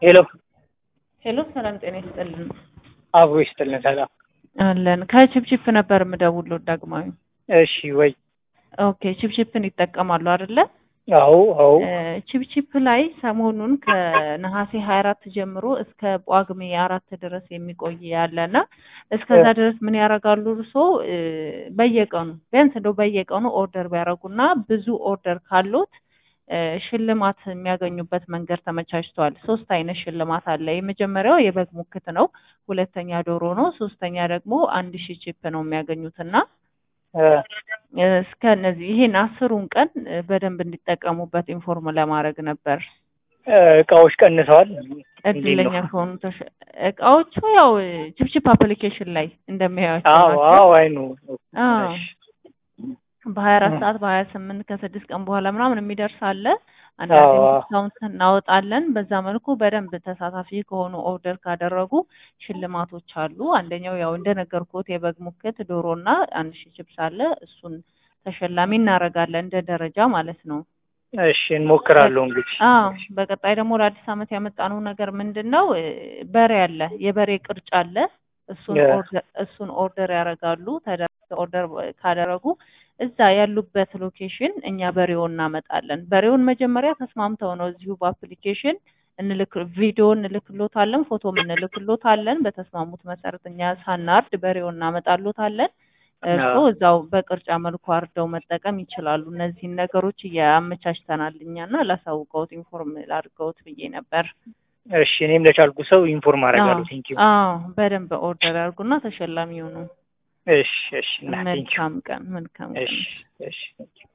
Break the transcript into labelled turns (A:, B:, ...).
A: ሄሎ
B: ሄሎ ሰላም ጤና ይስጥልን።
A: አብሮ ይስጥልን። ሰላም
B: አለን ከቺፕቺፕ ነበር የምደውለው ዳግማዊ።
A: እሺ ወይ
B: ኦኬ ቺፕቺፕን ይጠቀማሉ አይደለ?
A: አዎ አዎ
B: ቺፕቺፕ ላይ ሰሞኑን ከነሐሴ ሀያ አራት ጀምሮ እስከ ጳጉሜ አራት ድረስ የሚቆይ ያለና እስከዛ ድረስ ምን ያደርጋሉ እርሶ በየቀኑ ቢያንስ እንደው በየቀኑ ኦርደር ቢያደርጉና ብዙ ኦርደር ካሉት ሽልማት የሚያገኙበት መንገድ ተመቻችቷል። ሶስት አይነት ሽልማት አለ። የመጀመሪያው የበግ ሙክት ነው። ሁለተኛ ዶሮ ነው። ሶስተኛ ደግሞ አንድ ሺህ ቺፕ ነው የሚያገኙትና እስከ እነዚህ ይሄን አስሩን ቀን በደንብ እንዲጠቀሙበት ኢንፎርም ለማድረግ ነበር።
A: እቃዎች ቀንሰዋል።
B: እድለኛ ከሆኑ ተሸ- እቃዎቹ ያው ቺፕቺፕ አፕሊኬሽን ላይ እንደሚያዩቸው
A: አዎ
B: ናቸው።
A: አዎ አይኑ
B: አዎ በሀያ አራት ሰዓት በሀያ ስምንት ከስድስት ቀን በኋላ ምናምን የሚደርስ አለ። አንዳንድ
A: አዎ።
B: ዲስካውንት እናወጣለን። በዛ መልኩ በደንብ ተሳታፊ ከሆኑ ኦርደር ካደረጉ ሽልማቶች አሉ። አንደኛው ያው እንደነገርኩት የበግ ሙክት፣ ዶሮ እና አንድ ሺህ ቺፕስ አለ። እሱን ተሸላሚ እናደርጋለን እንደ ደረጃ ማለት ነው።
A: እሺ እንሞክራለሁ እንግዲህ
B: አዎ በቀጣይ ደግሞ ለአዲስ ዓመት ያመጣነው ነገር ምንድን ነው? እ፣ በሬ አለ፣ የበሬ ቅርጫ አለ። እሱን
A: የ-
B: ኦርደር እሱን ኦርደር ያደርጋሉ። ተደ- ኦርደር ካደረጉ እዛ ያሉበት ሎኬሽን እኛ በሬውን እናመጣለን። በሬውን መጀመሪያ ተስማምተው ነው እዚሁ በአፕሊኬሽን እንልክ ቪዲዮ እንልክሎታለን፣ ፎቶም እንልክሎታለን። በተስማሙት መሰረት እኛ ሳናርድ በሬውን እናመጣሎታለን። እርስዎ
A: አዎ።
B: እዛው በቅርጫ መልኩ አርደው መጠቀም ይችላሉ። እነዚህን ነገሮች እያመቻችተናል እኛና ላሳውቀውት ኢንፎርም ላድርገውት ብዬ ነበር።
A: እሺ እኔም ለቻልኩ ሰው ኢንፎርም አደርጋለሁ።
B: አዎ
A: ቴንኪው።
B: አዎ፣ በደንብ ኦርደር ያድርጉና ተሸላሚ ይሁኑ።
A: እሺ እሺ እና ቴንኪው።
B: መልካም ቀን፣ መልካም ቀን።
A: እሺ እሺ